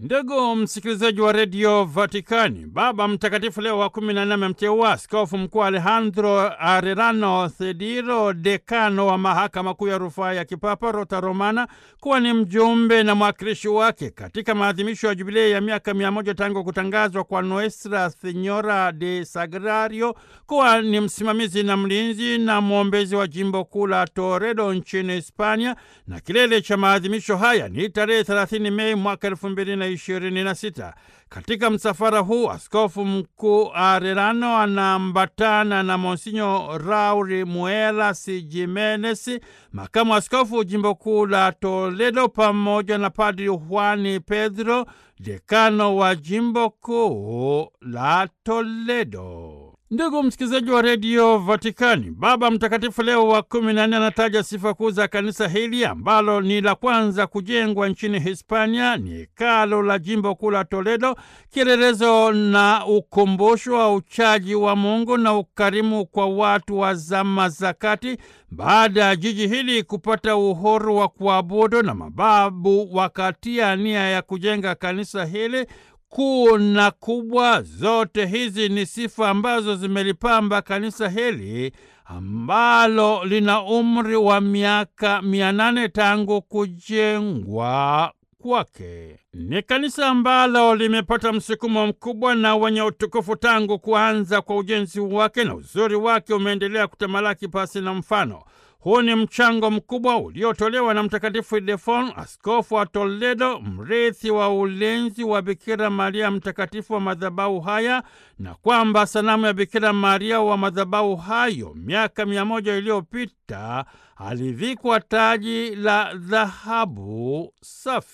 Ndugu msikilizaji wa redio Vatikani, Baba Mtakatifu Leo wa kumi na nne amemteua askofu mkuu Alejandro Arellano Thediro, dekano wa mahakama kuu ya rufaa ya kipapa Rota Romana, kuwa ni mjumbe na mwakilishi wake katika maadhimisho ya jubilei ya miaka mia moja tangu kutangazwa kwa Nuestra Senyora de Sagrario kuwa ni msimamizi na mlinzi na mwombezi wa jimbo kuu la Toledo nchini Hispania, na kilele cha maadhimisho haya ni tarehe 30 Mei mwaka elfu mbili na ishirini na sita. Katika msafara huu askofu mkuu Arellano anaambatana na Monsinyo Rauri Muelas Jimenez, makamu askofu jimbo kuu la Toledo, pamoja na Padri Juani Pedro, dekano wa jimbo kuu la Toledo. Ndugu msikilizaji wa redio Vatikani, Baba Mtakatifu Leo wa kumi na nne anataja sifa kuu za kanisa hili ambalo ni la kwanza kujengwa nchini Hispania. Ni hekalo la jimbo kuu la Toledo, kielelezo na ukumbusho wa uchaji wa Mungu na ukarimu kwa watu wa zama za kati, baada ya jiji hili kupata uhuru wa kuabudu na mababu wakatia nia ya kujenga kanisa hili kuu na kubwa. Zote hizi ni sifa ambazo zimelipamba kanisa hili ambalo lina umri wa miaka mia nane tangu kujengwa kwake. Ni kanisa ambalo limepata msukumo mkubwa na wenye utukufu tangu kuanza kwa ujenzi wake, na uzuri wake umeendelea kutamalaki pasi na mfano. Huu ni mchango mkubwa uliotolewa na Mtakatifu Ildefonso, askofu wa Toledo, mrithi wa ulinzi wa Bikira Maria mtakatifu wa madhabahu haya, na kwamba sanamu ya Bikira Maria wa madhabahu hayo miaka mia moja iliyopita alivikwa taji la dhahabu safi.